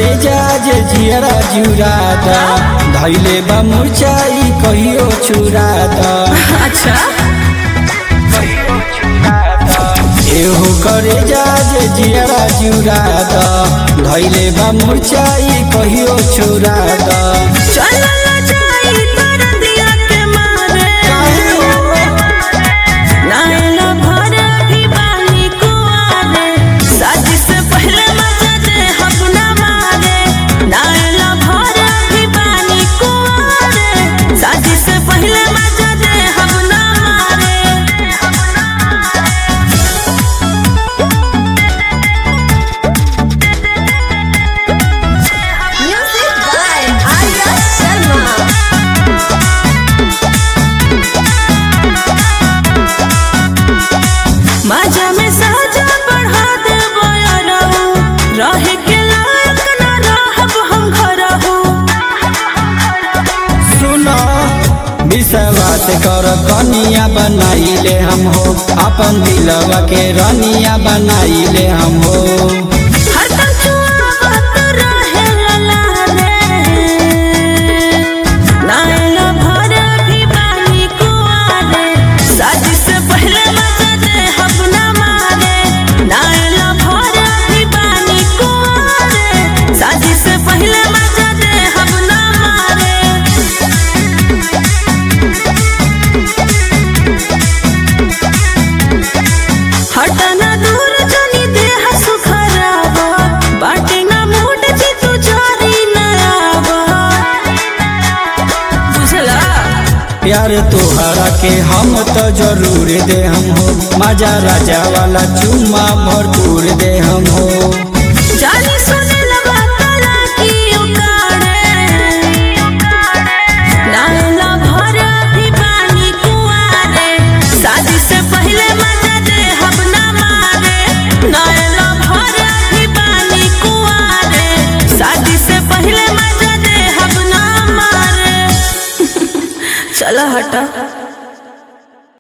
करे जा जे जियरा जुरादा धैले बा मुरचाई कहियो छुरादा अच्छा एहो करे जा जे जियरा जुरादा धैले बा मुरचाई कहियो छुरादा चल जाई तर दिया के मारे नायला भर भी बानी कुआरे शादी से पहले मजा दे अपना मारे नायला भर भी बानी कुआरे शादी से पहले मजा दे अपना मारे म्यूजिक बाय आर्या शर्मा माजा में साजा बढ़ा दे बयारहू रहे के लायक न रहब हम घरहू सुनो विश्वास कर कनिया बनाइले हम हो अपन दिलवा के रनिया बनाइले हम हो हर कचुआवत रहे ललारे नायला भर भी बानी कुआरे शादी से पहले मजा दे अपना मारे नायला भर भी बानी कुआरे शादी से पहले मजा दे अपना मारे हटना दूर जनी देह सुखरावा बाटे ना मूड जी तू जारी नयावा बुझला प्यार तोहरा के हम तो जरूर दे हम हो मजा राजा वाला चुम्मा भरपूर दे हम हो जानी सुने लगा तला की उकाड़े नाला भर भी पानी कुआरे शादी से पहले मजा दे हम ना मारे नाला भर भी पानी कुआरे शादी से पहले मजा दे हम ना मारे चला हटा